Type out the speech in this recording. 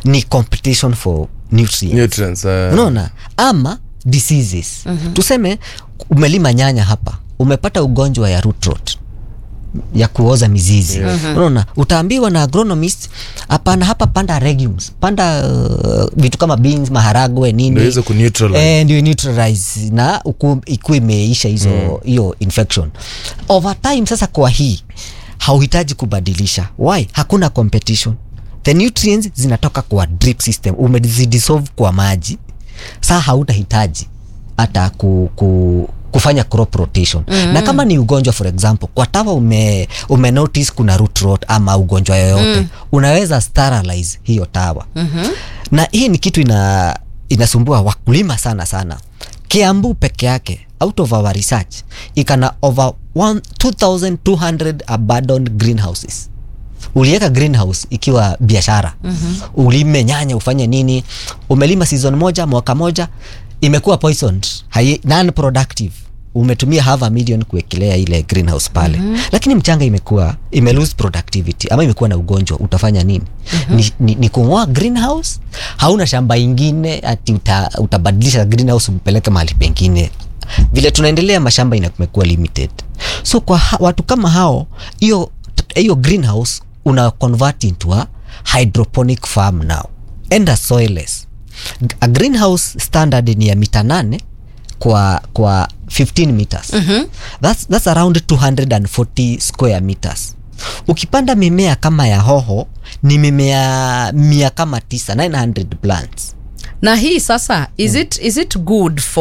ni competition for nutrients nutrients uh, unaona ama diseases mm-hmm. tuseme umelima nyanya hapa umepata ugonjwa ya root rot ya kuoza mizizi mm-hmm. unaona utaambiwa na agronomist hapana hapa panda legumes panda uh, vitu kama beans maharagwe nini ndio hizo kuneutralize Eh, ndio neutralize na uku- ikuwa imeisha hizo hiyo infection over time sasa kwa hii hauhitaji kubadilisha why hakuna competition the nutrients zinatoka kwa drip system umezidissolve kwa maji saa hautahitaji hata ku, ku, kufanya crop rotation mm-hmm. na kama ni ugonjwa for example kwa tawa ume, ume notice kuna root rot ama ugonjwa yoyote mm. unaweza sterilize hiyo tawa mm-hmm. na hii ni kitu ina inasumbua wakulima sana sana kiambu peke yake out of our research ikana over one- 2200 abandoned greenhouses uliweka greenhouse ikiwa biashara mm-hmm. ulime nyanya ufanye nini umelima season moja mwaka moja imekuwa poisoned hai, non productive umetumia half a million kuwekelea ile greenhouse pale mm-hmm. lakini mchanga imekuwa ime lose productivity ama imekuwa na ugonjwa utafanya nini mm-hmm. ni, ni, ni kung'oa greenhouse hauna shamba ingine ati uta, utabadilisha greenhouse umpeleke mahali pengine vile tunaendelea mashamba imekuwa limited so kwa ha, watu kama hao hiyo hiyo greenhouse una convert into a hydroponic farm now and a soilless a greenhouse standard ni ya mita nane kwa kwa 15 meters mm-hmm. that's, that's around 240 square meters ukipanda mimea kama ya hoho ni mimea mia kama tisa 900 plants na hii sasa is it, is it good for